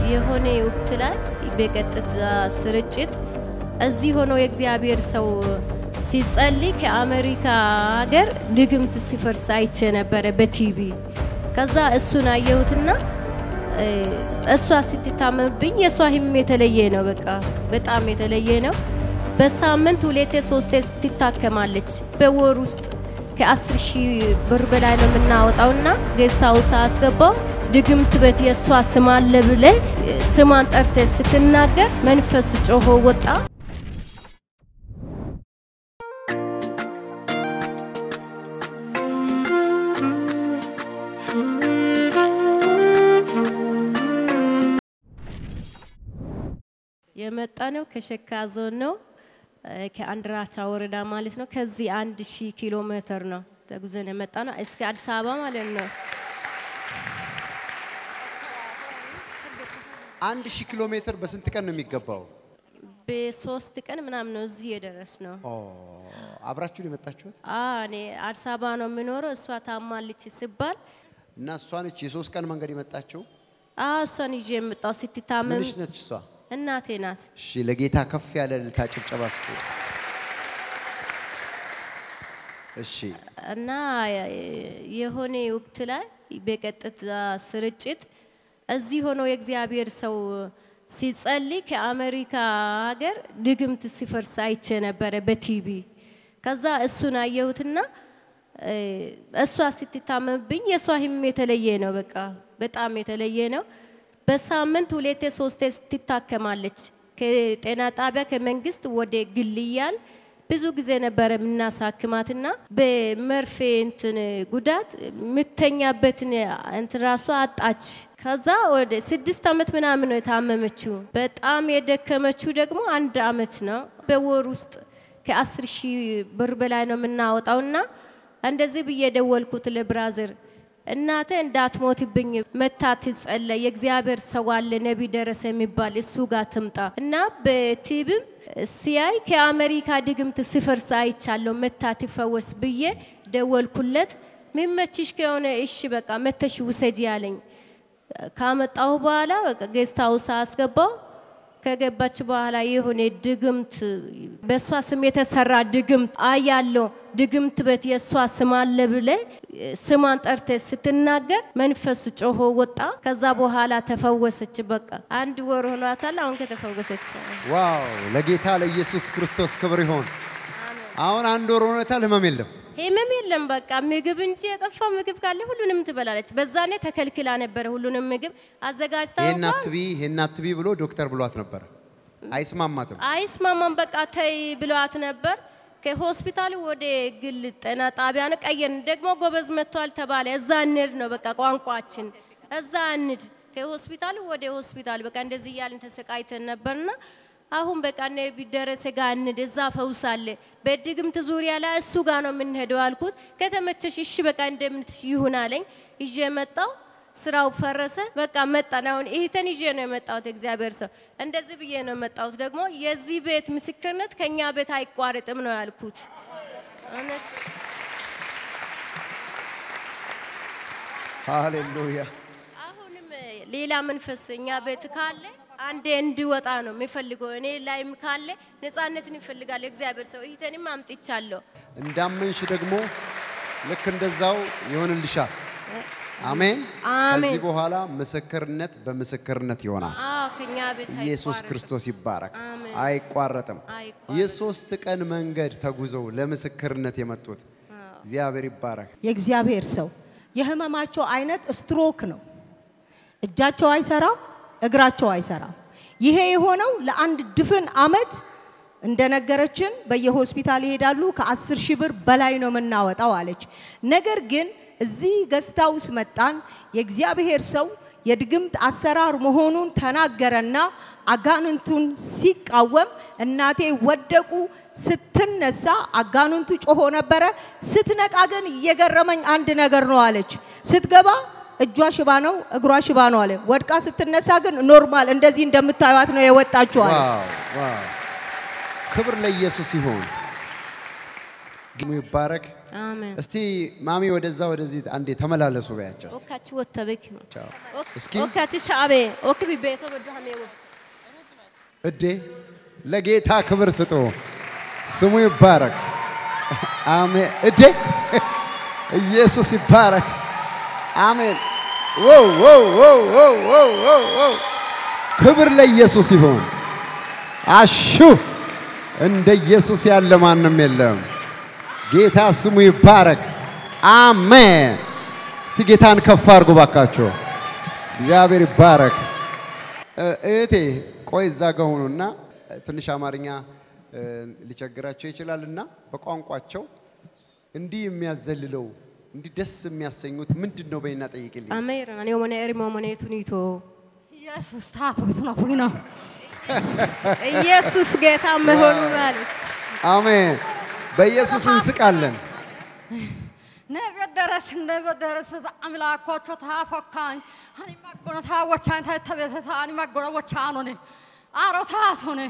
የሆነ ወቅት ላይ በቀጥታ ስርጭት እዚህ ሆኖ የእግዚአብሔር ሰው ሲጸልይ ከአሜሪካ ሀገር ድግምት ሲፈርስ አይቼ ነበረ በቲቪ። ከዛ እሱን አየሁትና እሷ ስትታመምብኝ የእሷ ህመም የተለየ ነው። በቃ በጣም የተለየ ነው። በሳምንት ሁለቴ ሶስቴ ትታከማለች። በወር ውስጥ ከአስር ሺህ ብር በላይ ነው የምናወጣውና ጌስት ሃውስ አስገባው። ድግምት ቤት የእሷ ስም አለ ብለ ስሟን ጠርተ ስትናገር መንፈስ ጮሆ ወጣ። የመጣ ነው ከሸካ ዞን ነው ከአንድራቻ ወረዳ ማለት ነው። ከዚህ አንድ ሺህ ኪሎ ሜትር ነው ተጉዘን የመጣ ነው እስከ አዲስ አበባ ማለት ነው። አንድ ሺህ ኪሎ ሜትር በስንት ቀን ነው የሚገባው? በሶስት ቀን ምናምን ነው እዚህ የደረስ ነው። ኦ፣ አብራችሁን የመጣችሁት እኔ አዲስ አበባ ነው የምኖረው። እሷ ታማለች ሲባል እና እሷ ነች የሶስት ቀን መንገድ የመጣችው። እሷን ይዤ የመጣው ስትታመም ምንሽ ነች እሷ? እናቴ ናት። እሺ፣ ለጌታ ከፍ ያለ እልልታ ጭብጨባ ስጡ። እሺ፣ እና የሆነ ወቅት ላይ በቀጥታ ስርጭት እዚህ ሆኖ የእግዚአብሔር ሰው ሲጸልይ ከአሜሪካ ሀገር ድግምት ሲፈርስ አይቼ ነበረ በቲቪ። ከዛ እሱን አየሁትና እሷ ስትታመምብኝ የእሷ ህመም የተለየ ነው። በቃ በጣም የተለየ ነው። በሳምንት ሁለቴ ሶስቴ ትታከማለች። ከጤና ጣቢያ ከመንግስት ወደ ግልያን ብዙ ጊዜ ነበረ የምናሳክማትና በመርፌ እንትን ጉዳት የምተኛበትን እንትን ራሷ አጣች። ከዛ ወደ ስድስት ዓመት ምናምን ነው የታመመችው። በጣም የደከመችው ደግሞ አንድ አመት ነው። በወር ውስጥ ከአስር ሺህ ብር በላይ ነው የምናወጣውና እንደዚህ ብዬ ደወልኩት ለብራዘር እናተ እንዳትሞትብኝ መታ ትጸለይ፣ የእግዚአብሔር ሰው አለ ነቢ ደረሰ የሚባል እሱ ጋር ትምጣ እና በቲብም ሲያይ ከአሜሪካ ድግምት ሲፈርስ አይቻለሁ መታ ትፈወስ ብዬ ደወልኩለት። ሚመችሽ ከሆነ እሺ በቃ መተሽ ውሰጂ ያለኝ ካመጣሁ በኋላ በቃ ጌስት ሃውስ አስገባው። ከገባች በኋላ የሆነ ድግምት በእሷ ስም የተሰራ ድግምት አያለው ድግምት ቤት የእሷ ስም አለ ብለ ስሟን ጠርተ ስትናገር መንፈስ ጮሆ ወጣ። ከዛ በኋላ ተፈወሰች። በቃ አንድ ወር ሆኗታል አሁን ከተፈወሰች። ዋው! ለጌታ ለኢየሱስ ክርስቶስ ክብር ይሆን። አሁን አንድ ወር ሆኖታል፣ ህመም የለም። ህመም የለም። በቃ ምግብ እንጂ የጠፋ ምግብ ካለ ሁሉንም ትበላለች። በዛኔ ተከልክላ ነበረ ሁሉንም ምግብ አዘጋጅታ ይሄን እንኳን አትቢ ይሄን አትቢ ብሎ ዶክተር ብሏት ነበር። አይስማማትም። አይስማማም። በቃ ተይ ብለዋት ነበር። ከሆስፒታል ወደ ግል ጤና ጣቢያ ነው ቀየርን። ደግሞ ጎበዝ መጥቷል ተባለ። እዛ እንሂድ ነው በቃ ቋንቋችን፣ እዛ እንሂድ። ከሆስፒታል ወደ ሆስፒታል በቃ እንደዚህ እያልን ተሰቃይተን ነበርና አሁን በቃ ነቢ ደረሰ ጋር እንሂድ፣ እዛ ፈውስ አለ። በድግምት ዙሪያ ላይ እሱ ጋር ነው የምንሄደው አልኩት። ከተመቸሽ እሺ በቃ እንደምን ይሁን አለኝ። ይዤ መጣው። ስራው ፈረሰ። በቃ መጣን። አሁን ይህተን ይዤ ነው የመጣሁት። እግዚአብሔር ሰው እንደዚህ ብዬ ነው የመጣሁት። ደግሞ የዚህ ቤት ምስክርነት ከኛ ቤት አይቋረጥም ነው ያልኩት። እውነት ሃሌሉያ። አሁንም ሌላ መንፈስ እኛ ቤት ካለ አንዴ እንዲወጣ ነው የሚፈልገው። እኔ ላይም ካለ ነፃነትን ይፈልጋል እግዚአብሔር ሰው። ይህተንም አምጥቻለሁ። እንዳመንሽ ደግሞ ልክ እንደዛው ይሆንልሻል። አሜን። አሜን። ከዚህ በኋላ ምስክርነት በምስክርነት ይሆናል። አዎ ከኛ ቤት ኢየሱስ አይቋረጥም። ክርስቶስ ይባረክ። አሜን። አይቋረጥም። አይቋረጥም። የሶስት ቀን መንገድ ተጉዘው ለምስክርነት የመጡት እግዚአብሔር ይባረክ። የእግዚአብሔር ሰው የህመማቸው አይነት ስትሮክ ነው። እጃቸው አይሰራም፣ እግራቸው አይሰራም። ይሄ የሆነው ለአንድ ድፍን አመት እንደነገረችን በየሆስፒታል ይሄዳሉ። ከአስር ሺህ ብር በላይ ነው የምናወጣው አለች። ነገር ግን እዚህ ገስታ ውስጥ መጣን። የእግዚአብሔር ሰው የድግምት አሰራር መሆኑን ተናገረና አጋንንቱን ሲቃወም እናቴ ወደቁ። ስትነሳ አጋንንቱ ጮሆ ነበረ። ስትነቃ ግን እየገረመኝ አንድ ነገር ነው አለች። ስትገባ እጇ ሽባ ነው፣ እግሯ ሽባ ነው አለ። ወድቃ ስትነሳ ግን ኖርማል እንደዚህ እንደምታዩት ነው የወጣችው አለ። ዋው ዋው! ክብር ለኢየሱስ ይሁን። ግሙ ይባረክ። አሜን እስቲ ማሚ ወደዛ ወደዚህ አንዴ ተመላለሱ በያቸው። እስቲ። ኦካች ወተበክ ቻው። እስኪ ኦካች ሻቤ ኦክቢ ቤቶ በዳሜ እዴ ለጌታ ክብር ስጡ። ስሙ ይባረክ። አሜን። እዴ ኢየሱስ ይባረክ። አሜን። ወው ወው ወው ወው ወው ወው ወው ክብር ለኢየሱስ ይሁን። አሹ እንደ ኢየሱስ ያለ ማንም የለም። ጌታ ስሙ ይባረክ። አሜን። እስቲ ጌታን ከፍ አድርጉ ባካችሁ። እግዚአብሔር ይባረክ። እ- እህቴ ቆይ እዛ ጋ ሆኑና ትንሽ አማርኛ እ፣ ሊቸግራቸው ይችላልና በቋንቋቸው እንዲህ የሚያዘልለው እንዲህ ደስ የሚያሰኙት ምንድን ነው? በይና ጠይቅልኝ። አሜን አኔ ወመነ ኤሪሞ መኔቱኒቶ ኢየሱስ ታቶ ቤቱናቱኝ ነው ኢየሱስ ጌታ መሆኑ ማለት አሜን። በኢየሱስ እንስቃለን። ነገደረስ እንደገደረስ አምላኮቾ ታፎካኝ አኒ ማጎነ ታወቻኝ ታተቤተ አኒ ማጎነ ወቻኖኔ አሮ ታቶኔ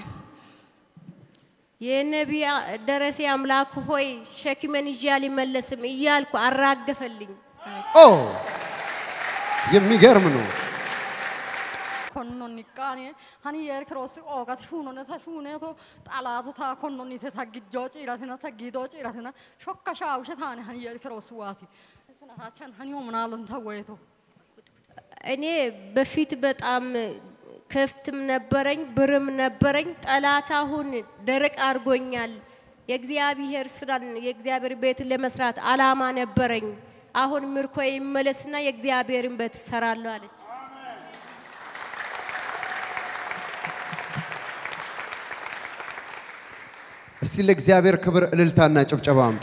የነቢያ ደረሴ አምላክ ሆይ ሸክሜን ይዤ አልመለስም እያልኩ አራገፈልኝ። ኦ የሚገርም ነው። konnon nikkaani hani yer krossi oogat shuunone ta shuuneeto xalaata ta konnonnite ta gijjoo ciiratina ta giidoo ciiratina shokka shaawushe taane hani yer krossi waati tachan hani homnaalon ta woyeto እኔ በፊት በጣም ከፍትም ነበረኝ ብርም ነበረኝ። ጠላት አሁን ደረቅ አድርጎኛል። የእግዚአብሔር ስራን የእግዚአብሔር ቤት ለመስራት አላማ ነበረኝ። አሁን ምርኮ ይመለስና የእግዚአብሔርን ቤት እሰራለሁ አለች። እስቲ ለእግዚአብሔር ክብር እልልታና ጭብጨባ አምጡ።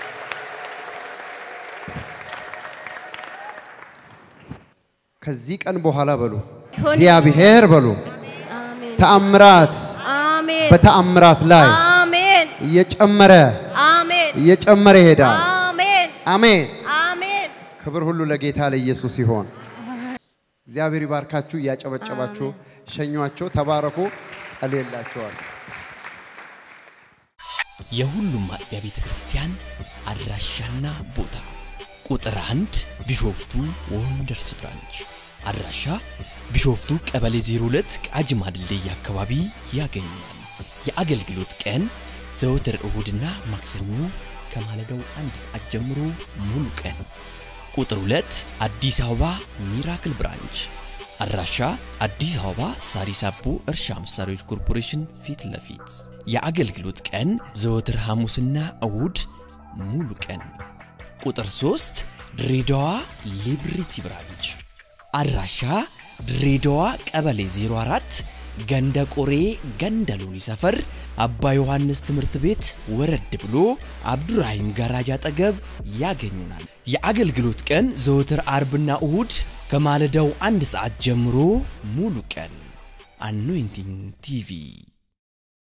ከዚህ ቀን በኋላ በሉ ሆነ- እግዚአብሔር በሉ አሜን ተአምራት አሜን በተአምራት ላይ አሜን እየጨመረ አሜን እየጨመረ ይሄዳል። አሜን አሜን። አሜን ክብር ሁሉ ለጌታ ለኢየሱስ ይሆን። እግዚአብሔር ይባርካችሁ። እያጨበጨባችሁ ሸኟቸው። ተባረኩ። ጸልየላችኋል። የሁሉም አጥቢያ ቤተ ክርስቲያን አድራሻና ቦታ ቁጥር አንድ ቢሾፍቱ ወንደርስ ብራንች አድራሻ ቢሾፍቱ ቀበሌ 02 ቃጂማ ድልድይ አካባቢ ያገኛል። የአገልግሎት ቀን ዘወትር እሁድና ማክሰኞ ከማለዳው አንድ ሰዓት ጀምሮ ሙሉ ቀን። ቁጥር 2 አዲስ አበባ ሚራክል ብራንች አድራሻ አዲስ አበባ ሳሪስ አቦ እርሻ መሳሪያዎች ኮርፖሬሽን ፊት ለፊት የአገልግሎት ቀን ዘወትር ሐሙስና እሁድ ሙሉ ቀን። ቁጥር 3 ድሬዳዋ ሊብሪቲ ብራንች አድራሻ ድሬዳዋ ቀበሌ 04 ገንደ ቆሬ ገንደ ሎኒ ሰፈር አባ ዮሐንስ ትምህርት ቤት ወረድ ብሎ አብዱራሂም ጋራጅ አጠገብ ያገኙናል። የአገልግሎት ቀን ዘወትር አርብና እሁድ ከማለዳው አንድ ሰዓት ጀምሮ ሙሉ ቀን። አኖይንቲንግ ቲቪ